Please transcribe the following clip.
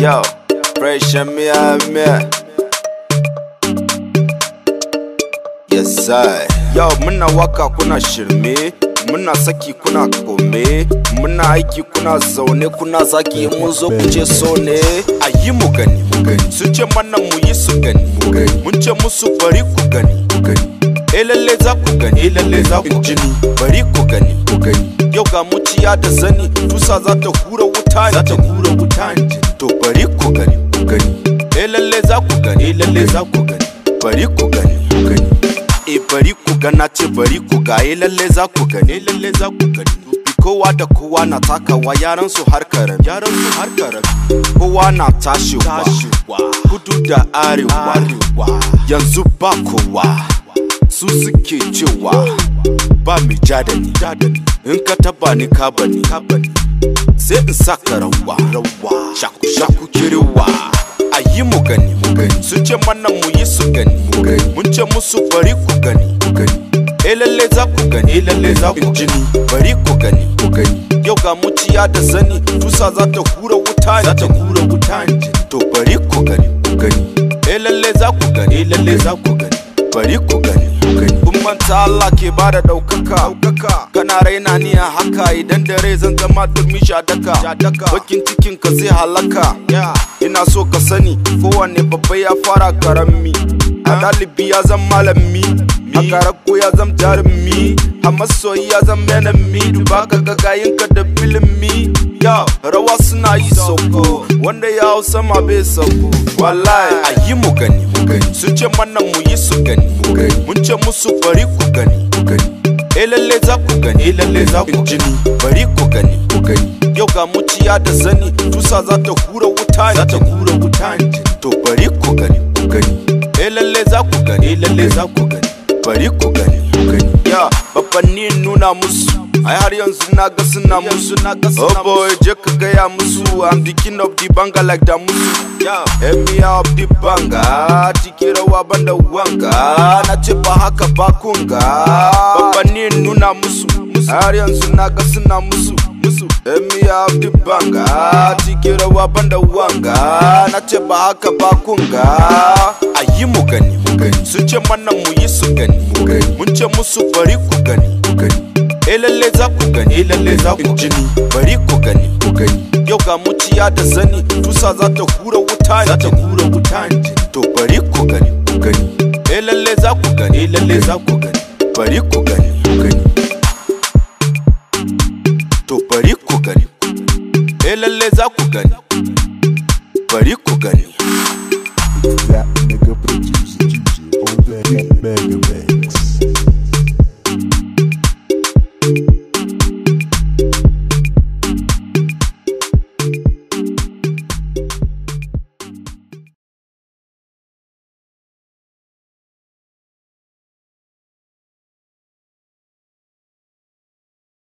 Yo, fresh and me, me. Yes, sir. Yo, muna waka kuna shirme, muna saki kuna kome, muna aiki kuna zaune kuna zaki mun zo ku ce so ne. A yi mu gani, mu gani. Sun ce mana mu yi su gani, mu gani. Mun ce musu bari ku gani, ku gani. Eh lalle za ku gani, eh lalle za ku jini, bari ku gani, ku gani. Yau ga muciya da zani, tusa za ta hura wuta ne. Za ta hura wuta ne. To bari ku gani, ku gani. Eh lalle za ku gani, eh lalle za ku gani. Bari ku gani, ku gani. E bari ku gana ce bari ku ga eh lalle za ku gani, eh lalle za ku gani. Kowa da kowa na takawa yaran su har karar, yaran su har karar. Kowa na tashiwa, kudu da arewa, yanzu ba kowa. Su suke cewa ba mai ja da ni, in ka taba ni ka bani, sai in saka rawa, shaku shaku kirewa. A yi mu gani, mu gani. Sun ce mana mu yi su gani, mu gani. Mun ce musu bari ku gani, ku gani. Eh lalle za ku gani, eh lalle za ku jini, bari ku gani, ku gani. Yau ga muciya da zani, tusa za ta hura wuta ne. Za ta hura wuta ne. To bari ku gani, ku gani. Eh lalle za ku gani, eh lalle za ku gani. Bari ku gani, ku gani. Kun manta Allah ke bada ɗaukaka, ɗaukaka. Kana raina ni a haka idan dare zan zama turmi shadaka. Bakin cikin ka zai halaka. Ina so ka sani kowanne babba ya fara karami. A ɗalibi ya zama malami. A karako ya zama jarumi. A masoyi ya zama enemy. Duba ka ga gayinka da filimi. Ya rawa suna yi sauko. Wanda ya hau sama bai sauko. Wallahi a yi mu gani mu gani. Sun ce mana mu yi su gani mu gani. Mun ce musu bari ku gani ku gani. Eh lalle za ku gani, eh lalle za ku jini, bari ku gani, ku gani. Yau ga muciya da zani, tusa za ta hura wuta ne. Za ta hura wuta ne. To bari ku gani, ku gani. Eh lalle za ku gani, eh lalle za ku gani. Bari ku gani, ku gani. Ya, babbanni nuna musu. Ai har yanzu na ga suna musu na ga suna Oh boy, je ka gaya musu I'm the king of the banga like da musu Yeah, emia of the banga Tiki rawa banda wanga Na ce ba haka ba kunga Babbanni nuna musu Har yanzu na ga suna musu musu Emia of the banga Tiki rawa banda wanga Na ce ba haka ba kunga A yi mu gani mu gani Sun ce mana mu yi su gani mu gani Mun ce musu bari ku gani ku gani Eh lalle za ku gani, eh lalle za ku jini, bari ku gani, ku gani. Yau ga muciya da zani, tusa za ta hura wuta ne. Za ta hura wuta ne. To bari ku gani, ku gani. Eh lalle za ku gani, eh lalle za ku gani, bari ku gani, ku gani. To bari ku gani, eh lalle za ku gani, bari ku gani. That nigga producer, juicy on that beat, mega